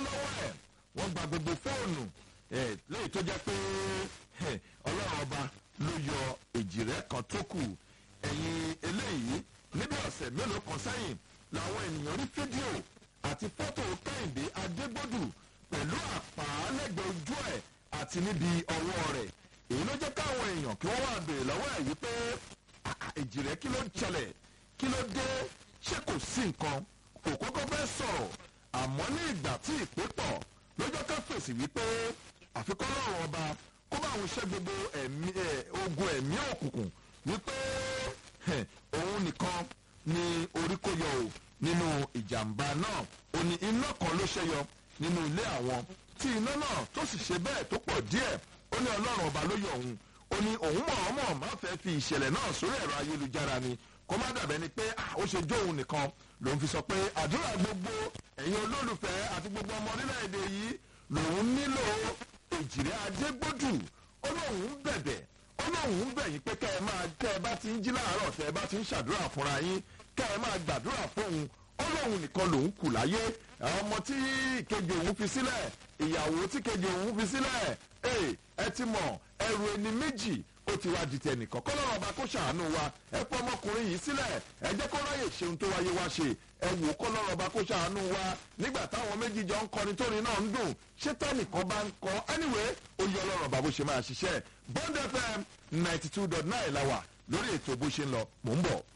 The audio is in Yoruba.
lọ́wọ́ ẹ̀ wọ́n gba gbogbo fóònù ẹ̀ lẹ́yìn tó jẹ́ pé ẹ̀, ọlọ́run ọba ló yọ èjìrẹ́ kan tó kù ẹ̀yìn eléyìí níbi ọ̀sẹ̀ mélòó kan sẹ́yìn làwọn ènìyàn rí fídíò àti fọ́tò kẹ́hìndé adégbòdù pẹ̀lú àpàálẹ́gbẹ̀ẹ́ ojú ẹ̀ àti níbi ọwọ́ rẹ̀ èyí ló jẹ́ káwọn èèyàn kí wọ́n wá béèrè lọ́wọ́ ẹ̀ wípé "Ah, èjìrẹ́ kí ló ń ṣẹlẹ̀ kí ló dé ṣé kò sí nǹkan kò kọ́kọ́ fẹ́ sọ̀rọ̀ àmọ́ ní ìgbà tí ìpè pọ̀ lọ́jọ́ ká fèsì wípé àfikún ọlọ́run ọba kó bá òun ṣẹ́ gbogbo ẹ̀mí ẹ̀, ogun ẹ̀mí òkùnkùn wípé ẹ̀, òun nìkan ni orí kó yọ o nínú ìjàmbá náà ó ní iná kan ló ṣẹyọ nínú ilé àwọn tí iná náà tó sì ṣe bẹ́ẹ̀ tó pọ̀ díẹ̀ ó ní ọlọ́run ọba ló yọ òun ó ní òun mọ̀ọ́mọ̀ má fẹ́ fi ìṣẹ̀lẹ̀ náà sórí ẹ̀rọ ayélujára ni kó má dàbẹ́ ni pé ah, ó ṣe jó òun nìkan lòun fi sọ pé àdúrà gbogbo ẹ̀yin olólùfẹ́ àti gbogbo ọmọ orílẹ̀-èdè yìí lòun nílò èjìrẹ́ adégbòdù ó lóun bẹ̀bẹ̀ ó lóun bẹ̀ yín pé kẹ́ ẹ máa kẹ́ ẹ bá ti ń jí láàárọ̀ tẹ́ ẹ bá ti ń ṣàdúrà fúnra yín kẹ́ ẹ máa gbàdúrà fóun ó lóun nìkan lòun kù láyé àwọn ọmọ tí kejì òun fi sílẹ̀ ìyàwó tí kejì òun fi sílẹ̀ ee ẹ ti mọ̀ ẹrù ẹni méjì ó ti wá di tẹnìkan kọ́ lọ́rọ̀ ọba kó ṣàánú wa ẹ pọ́ ọmọkùnrin yìí sílẹ̀ ẹ jẹ́ kó ráyè ṣeun tó wáyé wá ṣe ẹ wò kọ́ lọ́rọ̀ ọba kó ṣàánú wa nígbà táwọn méjì jọ ń kọrin tórin náà ń dùn ṣé tẹ́nìkan bá ń kọ anyway ó yọ lọ́rọ̀ ọba bó ṣe máa ṣiṣẹ́ bond fm ninety two dot nine la wà lórí ètò bó ṣe ń lọ mò ń bọ̀.